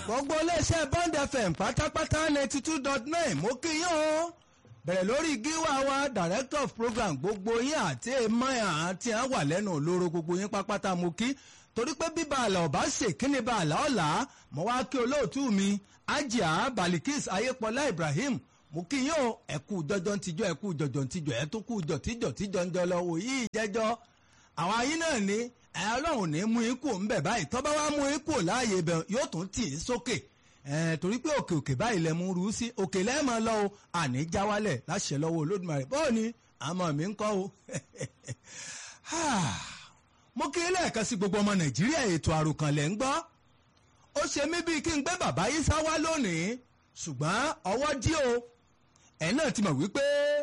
gbogbo iléeṣẹ́ Bond FM pátápátá ninety two dot nine mo kí yín o bẹ̀rẹ̀ lórí gíwá wa director of program gbogbo yín àti emir àti à wà lẹ́nu olóró gbogbo yín pápátá mo kí torí pé bíbá àlà ọ̀bá ṣe kíni bá àlà ọ̀la mo wá kí olóòtú mi ajia balikis ayépọlá ibrahim mo kí yín o ẹ̀kú jọjọ ntijọ ẹ̀kú jọjọ ntijọ ẹ̀ tó kú jọ tíjọ tíjọ ń jọ lọ wò yí ìjẹjọ àwọn ayín náà ní ẹ ọlọ́run ní mú ikú ńbẹ̀ báyìí tọ́ba wá mú ikú láàyè bẹ̀ yóò tún tì í sókè ẹ torí pé òkè òkè báyìí lẹ mú rú sí òkè lẹ́ẹ̀mọ́ lọ o àní já wálẹ̀ láṣẹ lọ́wọ́ olódùmarè bọ́ọ̀ ni àmọ́ mi ń kọ́ o mo kí lẹ́ẹ̀kan sí gbogbo ọmọ nàìjíríà ètò àròkànlẹ̀ ń gbọ́ ó ṣe mí bíi kí n gbé bàbá yìí sá wá lónìí ṣùgbọ́n ọwọ́ dí o ẹ̀ náà ti mọ̀ wípé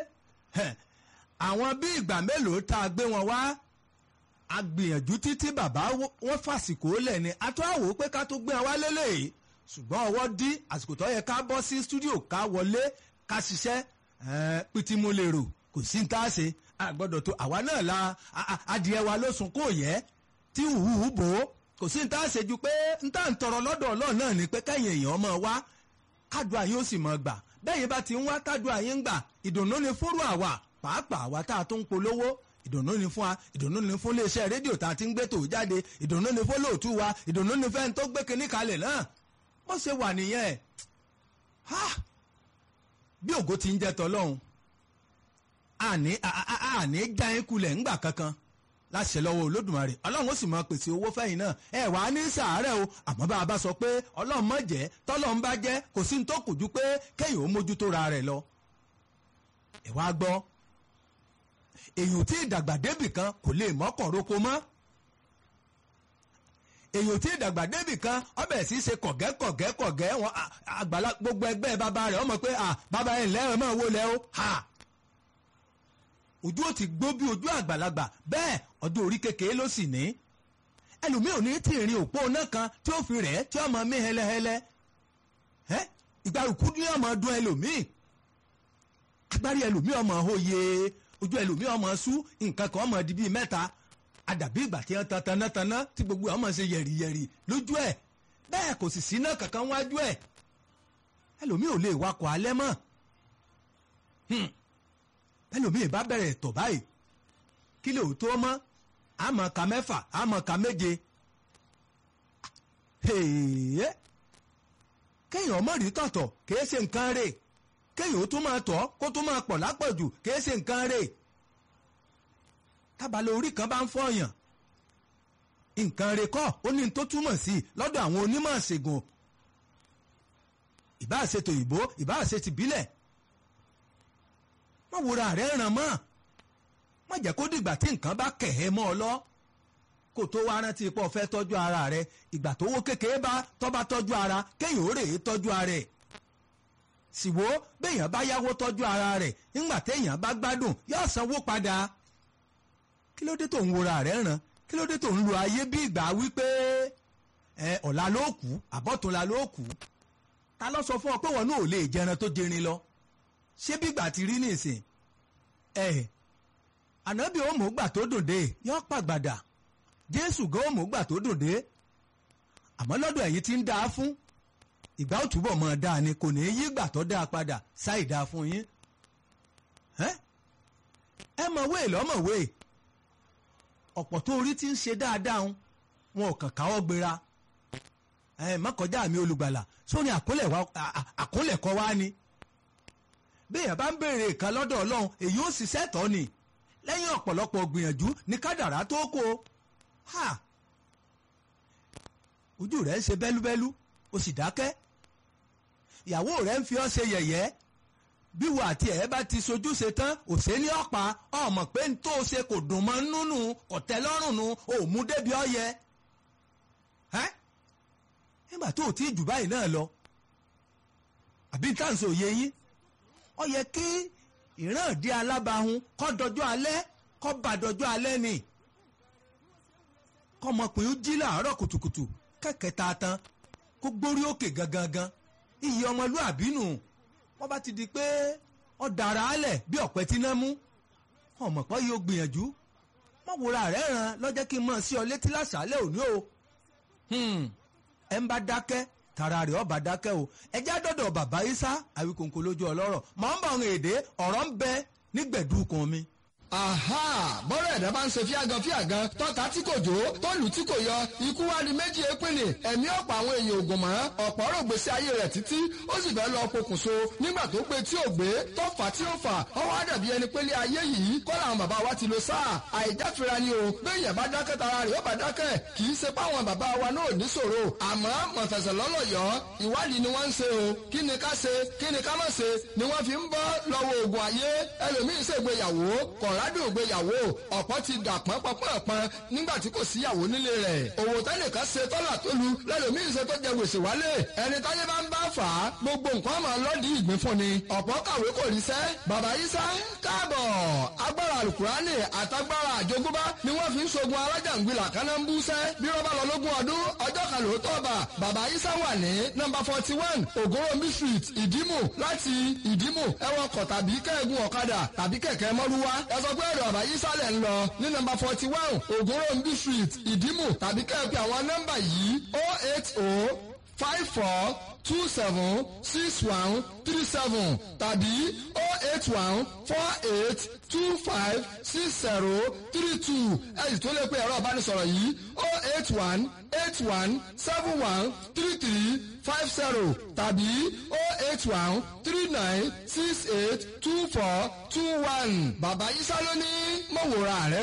àwọn bí ìgbà mélòó tá a gbé wọn wá a gbìyànjú títí bàbá wọn fàsìkò lẹ̀ ni a tó àwò pé ká tó gbé wọn wá lélẹ̀ ṣùgbọ́n ọwọ́ dí àsìkò tó yẹ ká bọ́ sí stúdíò ká wọlé ká ṣiṣẹ́ pìtìmù lèrò kò sí ní tá a ṣe a gbọ́dọ̀ tó àwa náà la adìẹ wa ló sùn kó yẹ tí hùhù bò ó kò sí ní tá a ṣe ju pé n tá n tọrọ lọ́dọ̀ ọlọ́run náà ni pé kẹ́yìn èèyàn máa wá kádùá yín ó sì máa gbà bẹ́yìn bá ti ń wá kádùá yín ń gbà ìdùnnú ni fúrú àwa pàápàá àwa tá a tó ń polówó ìdùnnú ni fún wa ìdùnnú ni fún iléeṣẹ́ rédíò tá a ti ń gbé tò jáde ìdùnnú ni fún lóòtú wa ìdùnnú ni fẹ́ni tó gbé kinní kalẹ̀ náà bó ṣe wà nìyẹn bí ògo ti ń jẹ́ tọ́lọ́hún àní àní já yín kulẹ̀ ńgbà kankan láṣẹ lọ́wọ́ olódùmarè ọlọ́run ó sì máa pèsè owó fẹ́yìn náà ẹ wà á ní sàárẹ̀ o àmọ́ bá a bá sọ pé ọlọ́run má jẹ́ tọ́lọ́run bá jẹ́ kò sí ní tó kù ju pé kéèyàn ó mójútó ra rẹ̀ lọ. ẹ wá gbọ́ èyàn tí ìdàgbà débì kan kò lè mọ́kàn roko mọ́ èyàn tí ìdàgbà débì kan ọbẹ̀ sì ṣe kọ̀gẹ́ kọ̀gẹ́ kọ̀gẹ́ wọn àgbàlá gbogbo ẹgbẹ́ bàbá rẹ̀ ọmọ pé bàbá ẹ̀ ńlẹ́ ẹ̀ máa wó lẹ́ o ha ojú ò ti gbó bí ojú àgbàlagbà bẹ́ẹ̀ ọdún orí kékeré ló sì ní ẹlòmíì ò ní tí ìrìn òpó náà kan tí ó fi rẹ̀ tí ọmọ mi hẹlẹhẹlẹ ìgbàlùkù ní ọmọ ọdún ẹlòmíì agbárí ẹlòmíì ọmọ òye ojú ẹlòmíì ọmọ sú nǹkan kan ọmọ di bíi mẹ́ta àdàbí ìgbà tí wọ́n tan tanátaná tí gbogbo ọmọ ṣe yẹ̀rìyẹ̀rì lójú ẹ̀ bẹ́ẹ̀ kò sì sí náà kankan wájú ẹ̀ ẹlòmíì ò lè wakọ̀ alẹ́ mọ́ ẹlòmíì bá bẹ̀rẹ̀ tọ̀ báyìí kí lè tó mọ́ àmọ́ ka mẹ́fà àmọ́ ka méje kéèyàn ọmọ rí tọ̀tọ̀ kìí ṣe nǹkan rè kéèyàn ó tún máa tọ̀ kó tún máa pọ̀ lápọ̀jù kìí ṣe nǹkan rè tábàlẹ̀ orí kan bá ń fọyàn nǹkan rè kọ́ ó ní tó túmọ̀ sí lọ́dọ̀ àwọn onímọ̀ ṣègùn ìbáà ṣe tòyìnbó ìbáà ṣe tìbílẹ̀ má wòra rẹ̀ ràn mọ́ má jẹ́ kó dìgbà tí nǹkan bá kẹ̀hẹ́ mọ́ ọ lọ kó tó wá rántí pọ̀ fẹ́ tọ́jú ara rẹ̀ ìgbà tó wó kékeré bá tọ́ bá tọ́jú ara kéèyàn ó rè é tọ́jú ara rẹ̀ síwó béèyàn bá yáwó tọ́jú ara rẹ̀ nígbà téèyàn bá gbádùn yóò sanwó padà kí ló dé tó ń wòra rẹ̀ ràn kí ló dé tó ń lo ayé bí ìgbà wípé ẹ ọ̀la ló kù àbọ̀túnla ló kù ta ló sọ fún ọ pé wọn náà ò lè jẹran tó jẹrin lọ ṣé bí ìgbà ti rí nìsín ẹ ànábì òmùgbà tó dòde yọ pàgbàdà jésù gan òmùgbà tó dòde àmọ́ lọ́dọ̀ ẹ̀yin tí ń dáa fún ìgbà ó túbọ̀ mọ́ dáa ni kò ní í yí ìgbà tó dáa padà ṣáì dáa fún yín ẹ mọ̀ wéè lọ́mọ̀ wéè ọ̀pọ̀ tó orí ti ń ṣe dáadáa ń wọn ò kàn káwọ́ gbéra ẹ mọ́kànjá mi olùgbàlà sórí àkólẹ̀kọ́ wa ni béèyàn bá ń béèrè nǹkan lọ́dọ̀ ọlọ́run èyí ó ṣiṣẹ́ tọ́ ni lẹ́yìn ọ̀pọ̀lọpọ̀ gbìyànjú ní kádàrá tó kó ha ojú rẹ̀ ń ṣe bẹ́lúbẹ́lú o sì dákẹ́ ìyàwó rẹ̀ ń fi ọ́ ṣe yẹ̀yẹ́ bí wo àti ẹ̀ bá ti sojú ṣe tán òṣè ní ọ̀pá ọmọ pé n tó ṣe kò dùn mọ́ nínú ọ̀tẹ́ lọ́rùn nu ò mú débi ọ̀yẹ́ nígbà tó o ti jù báyìí náà lọ àbí táǹsì òye yín ó yẹ kí ìrànde alábàáhùn kọ́ dọjọ́ alẹ́ kọ́ bá dọjọ́ alẹ́ ni kọ́mọkùnrin jí làárọ̀ kùtùkùtù kẹ̀kẹ́ ta tán kó gbórí òkè gangan iyì ọmọlúàbí nù wọ́n bá ti di pé ó dára álẹ̀ bí ọ̀pẹ tí náà mú ọmọ pọ́ yóò gbìyànjú mọ̀ wòra rẹ̀ ràn lọ́jọ́ kí n mọ̀ sí ọ létí lásàálẹ̀ òní o ẹ̀ ń bá dákẹ́ tara rẹ̀ ọba dákẹ́ o ẹjẹ́ dọ́dọ̀ bàbá isa àwíkòǹkò lójú ọlọ́rọ̀ mọ̀ ń bọ̀ ọ̀run èdè ọ̀rọ̀ ń bẹ nígbẹ̀dúkun mi aha bọ́rọ̀ ẹ̀dá bá ń ṣe fíàgàn fíàgàn tọ́ta tí kò jó tó lù tí kò yọ ikú wá di méjì épìnì ẹ̀mí ọ̀pọ̀ àwọn èèyàn ògùn mọ́ ọ̀pọ̀ ọ̀rọ̀ gbèsè ayé rẹ̀ títí ó sì fẹ́ lọ pokùnso nígbà tó pé tí ò gbé tó fà tí ó fà ọwọ́ àdàbí ẹni pé lé ayé yìí kọ́ làwọn bàbá wa ti lo sáà àìjáfira ni o béèyàn bá dákẹ́ tara rẹ̀ ó bá dákẹ́ kì í ṣe páwọn bàbá wa náà ní ṣòro àmọ́ mọ̀fẹ̀sẹ̀ lọ́lọ́yọ̀ ìwádìí ni wọ́n ń ṣe o kí ni ká ṣe kí ni ká má ṣe ni wọ́n fi ń bọ́ lọ́wọ́ oògùn ayé ẹlòmíín ṣègbéyàwó kọ̀ọ̀rádùn ògbéyàwó ọ̀pọ̀ ti dà pọ́npọ́npọ́n nígbà tí kò síyàwó nílé rẹ̀ òwò tẹ́nìkan ṣe tọ́là tó lu lẹ́lòmíín ṣe tó jẹ gbèsè wálé ẹni táyé bá ń bá fà á gbogbo nǹkan máa lọ́ọ̀dì ìgbín fún ni ọ̀pọ̀ kàwé kò ríṣẹ́ bàbá Ìsá káàbọ̀ agbára alukurani àtagbára àjogúnbá ni wọ́n fi ń ṣogun alájàngbìlà kánámbúṣẹ́ bí wọ́n bá lọ lógún ọdún ọjọ́ kan lóòótọ́ bá bàbá Ìsá wà ní nọ́mbà forty one ògóròmí street ìdímù láti ìdímù ẹ̀wọ̀n kọ̀ tàbí kẹ́ẹ̀gùn ọ̀kadà tàbí kẹ̀kẹ́ mọ́rúwá ẹ sọ pé ẹ̀rọ bàbá Ìsá lẹ̀ ń lọ ní nọ́mbà forty one ògóròmí street ìdímù tàbí kẹ́ẹ̀pẹ́ àwọn nọ́mbà yìí oh eight oh five four two seven six one three seven tàbí oh eight one four eight two five six zero three two ẹ̀yìn tó lè pe ẹ̀rọ ìbánisọ̀rọ̀ yìí oh eight one eight one seven one three three five zero tàbí oh eight one three nine six eight two four two one bàbá Ìsá ló ní mọ̀wòrán rẹ̀